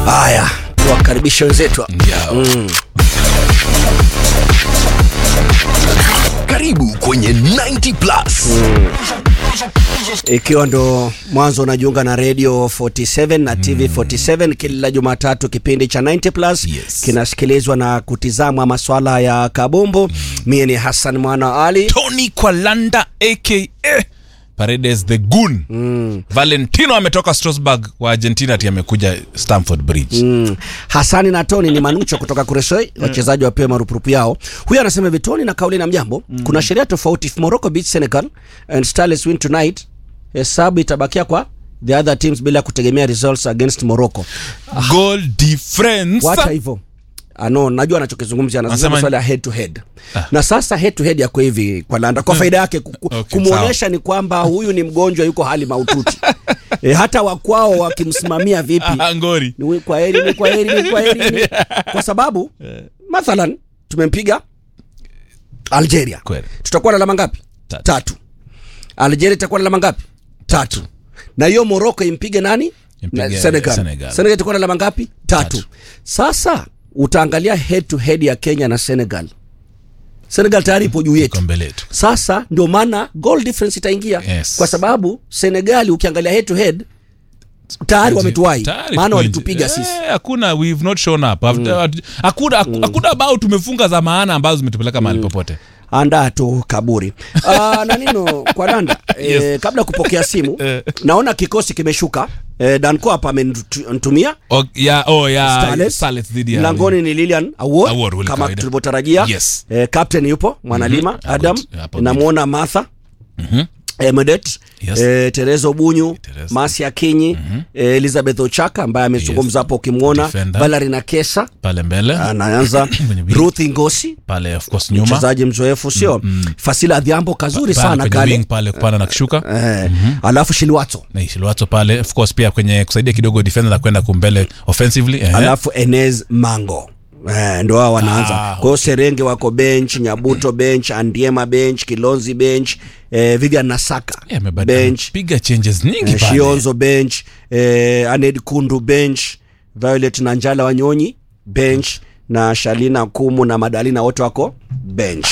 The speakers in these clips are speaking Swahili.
Haya, tuwakaribishe wenzetu. Yao. Karibu kwenye 90 plus. Ikiwa ndo mwanzo unajiunga na Radio 47 na TV 47, kila Jumatatu kipindi cha 90 plus Yes. kinasikilizwa na kutizamwa maswala ya kabumbu. Mie ni Hassan Mwana Ali. Tony Kwalanda aka Paredes the Goon. Valentino ametoka Strasbourg wa Argentina ati amekuja Stamford Bridge. Mm. Hasani na Tony ni Manucho kutoka Kuresoi, wachezaji wapewe marupurupu yao. Huyu anasema hivi, Tony na kauli na mjambo, kuna sheria tofauti. If Morocco beat Senegal and Starlets win tonight, hesabu itabakia kwa the other teams bila kutegemea results against Morocco. Goal difference. Wacha hivyo. Ano, najua anachokizungumzia anazungumza Anasema- swala ya head to head. Na sasa head to head yako hivi kwa Landa kwa faida yake ku- ku- Okay, kumuonesha ni kwamba huyu ni mgonjwa yuko hali mahututi. e, hata wakwao wakimsimamia vipi Ah, ngori. ni kwa heri ni kwa heri ni kwa heri kwa sababu mathalan tumempiga Algeria Kweli. tutakuwa na alama ngapi Tatu. tatu Algeria itakuwa na alama ngapi tatu na hiyo Morocco impige nani Impige na Senegal. Senegal. Senegal itakuwa na alama ngapi tatu. Tatu. sasa utaangalia head to head ya Kenya na Senegal Senegal tayari ipo juu yetu Iko mbele yetu. sasa ndio maana goal difference itaingia Yes. kwa sababu Senegali ukiangalia head to head tayari wametuwai Tayari maana point. walitupiga Eh, sisi Hakuna we've not shown up. Hatu- Hakuna hakuna bao tumefunga za maana ambazo zimetupeleka mahali popote. andaa tu kaburi uh, na nino kwa nanda Yes. eh, kabla ya kupokea simu naona kikosi kimeshuka eh, danco hapa amenitumia O, ya oh ya Starlets. Starlets dhidi ya mlangoni ni Lilian Award, Award, wale kama kawaida. tulivyotarajia Yes. eh, captain yupo mwanalima Mhm. Adam Hapo- hapo namwona Martha Mhm. eh, Medet Yes. eh, Terezo Bunyu Terezo. Masi Akinyi eh, Elizabeth Ochaka ambaye amezungumza hapo ukimwona Defender. Valerie Nakesa pale mbele anaanza Kwenye wing. Ruth Ngosi pale of course nyuma mchezaji mzoefu sio Fasila Adhiambo kazuri Pale sana kwenye kale wing pale kupanda na kushuka eh, alafu Shilwato na Ishilwato pale of course pia kwenye kusaidia kidogo defender na kwenda kumbele offensively eh. alafu Enez Mango Eh, ndo hao wanaanza Ah, kwa hiyo Serenge wako bench, Nyabuto bench, Andiema bench, Kilonzi bench, eh, Vivian Nasaka Eh, amebadili- bench, piga changes nyingi eh, pale Shionzo bench, eh, Aned Kundu bench, Violet na Njala Wanyonyi bench na Shalina Kumu na Madalina wote wako bench.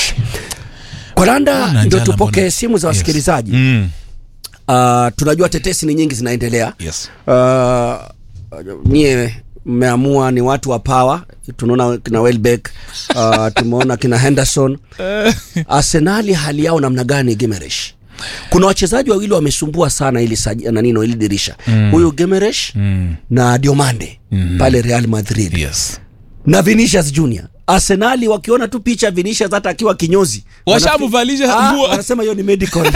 Kolanda Mbona ndio Njala tupokee mbona- simu za Yes. wasikilizaji. mm. Uh, tunajua tetesi ni nyingi zinaendelea. yes Uh, nyie mmeamua ni watu wa power tunaona kina Welbeck uh, tumeona kina Henderson Arsenali hali yao namna gani Gimeresh kuna wachezaji wawili wamesumbua sana ili saji, na nino ili dirisha huyu Gimeresh mm. na Diomande pale Real Madrid yes na Vinicius Junior Arsenali wakiona tu picha ya Vinicius hata akiwa kinyozi Washamvalisha wanafi- Ah, nguo. wanasema hiyo ni medical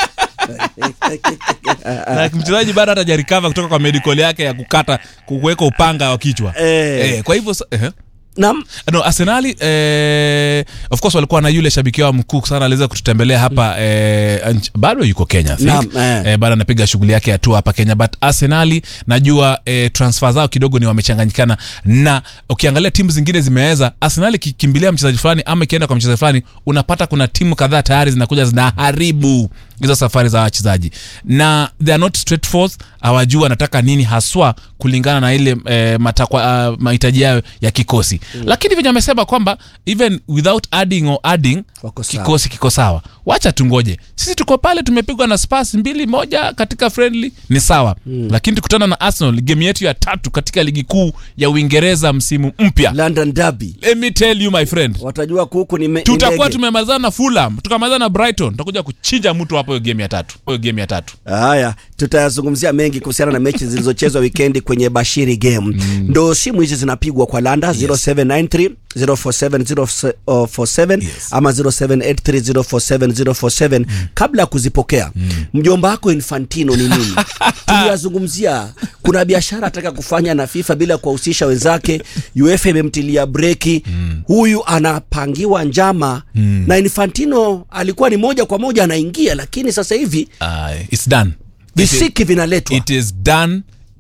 na mchezaji bado hata jarikava kutoka kwa medical yake ya kukata kuweka upanga wa kichwa Eh. eh, kwa hivyo sa- eh. Naam. no arsenali eh, of course walikuwa na yule shabiki wao mkuu sana aliweza kututembelea hapa eh, nch- bado yuko kenya I think. Naam, eh. eh, bado anapiga shughuli yake ya tour hapa kenya but arsenali najua eh, transfer zao kidogo ni wamechanganyikana na ukiangalia timu zingine zimeweza arsenali ikikimbilia mchezaji fulani ama ikienda kwa mchezaji fulani unapata kuna timu kadhaa tayari zinakuja zinaharibu hizo safari za wachezaji na they are not straightforward hawajua anataka nini haswa kulingana na ile eh, matakwa uh, mahitaji yao ya kikosi mm. lakini venye amesema kwamba even without adding or adding Wako sawa. kikosi kiko sawa wacha tungoje sisi tuko pale tumepigwa na spas mbili moja katika friendly ni sawa mm. lakini tukutana na arsenal game yetu ya tatu katika ligi kuu ya uingereza msimu mpya London Derby let me tell you my friend watajua kuku ni, me, ni tutakuwa ndege. tumemalizana na fulham tukamalizana na brighton tutakuja kuchinja mtu hapo hiyo game ya tatu hiyo game ya tatu Haya, tutayazungumzia mengi kuhusiana na mechi zilizochezwa wikendi kwenye Bashiri game. Mm. Ndo simu hizi zinapigwa kwa Landa 0793 047 047 Yes. ama 0783 047 047 kabla ya kuzipokea. Mjomba wako Infantino ni nini? Tuliyazungumzia. Kuna biashara ataka kufanya na FIFA bila kuwahusisha wenzake. UEFA imemtilia breki. Huyu anapangiwa njama na Infantino alikuwa ni moja kwa moja anaingia, lakini sasa hivi uh, it's done visiki vinaletwa it is done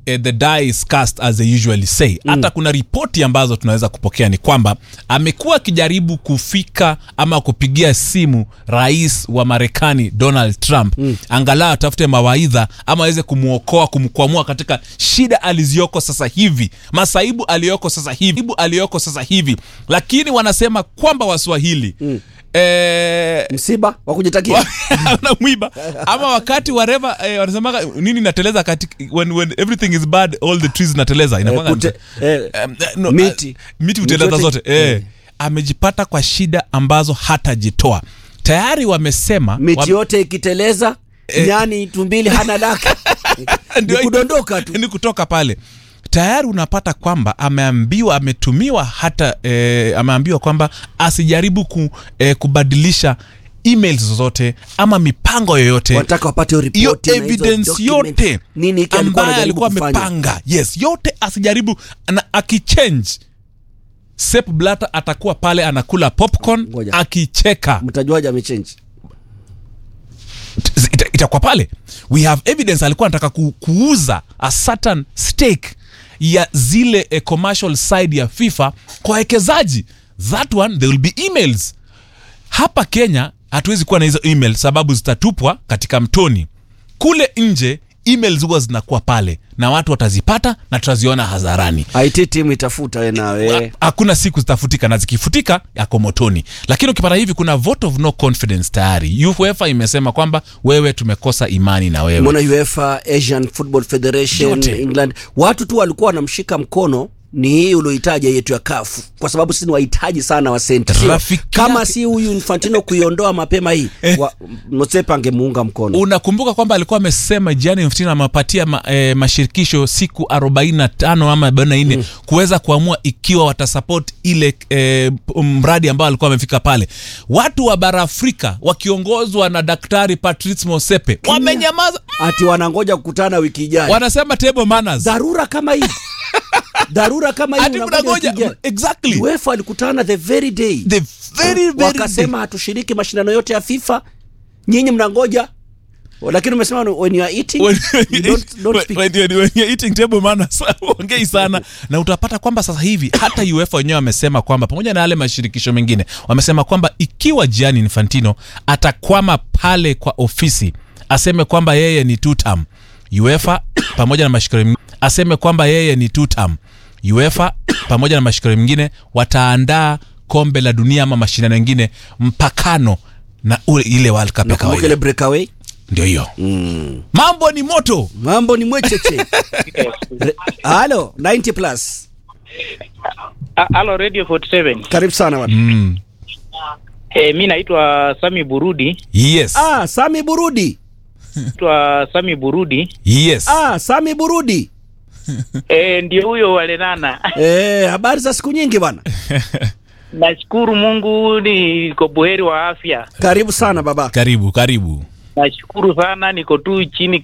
eh, the die is cast as they usually say hata kuna ripoti ambazo tunaweza kupokea ni kwamba amekuwa akijaribu kufika ama kupigia simu rais wa marekani donald trump mm. angalau atafute mawaidha ama aweze kumwokoa kumkwamua katika shida alizioko sasa hivi masaibu aliyoko sasa hivi Masaibu aliyoko sasa hivi lakini wanasema kwamba waswahili mm. eh, msiba wa kujitakia unamwiba ama wakati wareva eh, wanasemaga nini nateleza kati when, when everything is bad all the trees nateleza Eh, inakuwaga kute- eh, Um, eh, no, miti. eh, miti huteleza Miti zote yote- eh. Mm. amejipata kwa shida ambazo hatajitoa tayari wamesema miti wame- yote ikiteleza nyani tumbili hana lake ni Ndio- kudondoka tu ni kutoka pale tayari unapata kwamba ameambiwa ametumiwa hata eh, ameambiwa kwamba asijaribu ku, eh, kubadilisha emails zozote ama mipango yoyote wanataka wapate hiyo hiyo ripoti na hizo evidence document. yote nini hiki alikuwa ambayo anajaribu alikuwa kufanya amepanga yes yote asijaribu na akichange Sepp Blatter atakuwa pale anakula popcorn Ngoja. akicheka mtajuaje amechange ita, itakuwa pale we have evidence alikuwa anataka ku, kuuza a certain stake ya zile eh, commercial side ya fifa kwa wekezaji that one there will be emails hapa kenya hatuwezi kuwa na hizo email sababu zitatupwa katika mtoni kule nje emails huwa zinakuwa pale na watu watazipata na tutaziona hadharani it timu itafuta we nawe Ha- hakuna siku zitafutika na zikifutika yako motoni lakini ukipata hivi kuna vote of no confidence tayari uefa imesema kwamba wewe tumekosa imani na wewe mona uefa asian football federation Yote. england watu tu walikuwa wanamshika mkono ni hii uliohitaja yetu ya kafu kwa sababu sisi ni wahitaji sana wa senti Sio? Rafiki kama yake- si huyu infantino kuiondoa mapema hii wa, motsepa angemuunga mkono unakumbuka kwamba alikuwa amesema Gianni Infantino amepatia ma, e, mashirikisho siku 45 ama 44 mm. kuweza kuamua ikiwa watasupport ile e, mradi ambao alikuwa amefika pale. Watu wa bara Afrika wakiongozwa na Daktari Patrice Motsepe wamenyamaza, ati wanangoja kukutana wiki ijayo wanasema table manners. dharura kama hii dharura kama hii Ati unangoja wiki mnangoja ijayo. exactly uefa alikutana the very day the very very wakasema hatushiriki mashindano yote ya fifa nyinyi mnangoja lakini umesema when you are eating When- you don't, don't speak. when- when- when you're eating table manners, ongei sana na utapata kwamba sasa hivi hata uefa wenyewe wamesema kwamba pamoja na yale mashirikisho mengine wamesema kwamba ikiwa Gianni Infantino atakwama pale kwa ofisi aseme kwamba yeye ni two term uefa pamoja na mashirikisho mengine aseme kwamba yeye ni two term uefa pamoja na mashirikisho mengine wataandaa kombe la dunia ama mashindano mengine mpakano na ule ile World Cup ya Nakumbuka ile kawaida breakaway ndio hiyo mambo ni moto mambo ni mwecheche Re- halo 90 plus Ah, Halo Radio 47. karibu sana bwana mm. Eh, mi naitwa Sami Burudi. yes ah sami burudi Naitwa Sami Burudi. yes ah sami burudi Eh, ndio huyo walenana. eh, habari za siku nyingi bwana Nashukuru Mungu niko buheri wa afya. karibu sana baba karibu karibu Nashukuru sana niko tu chini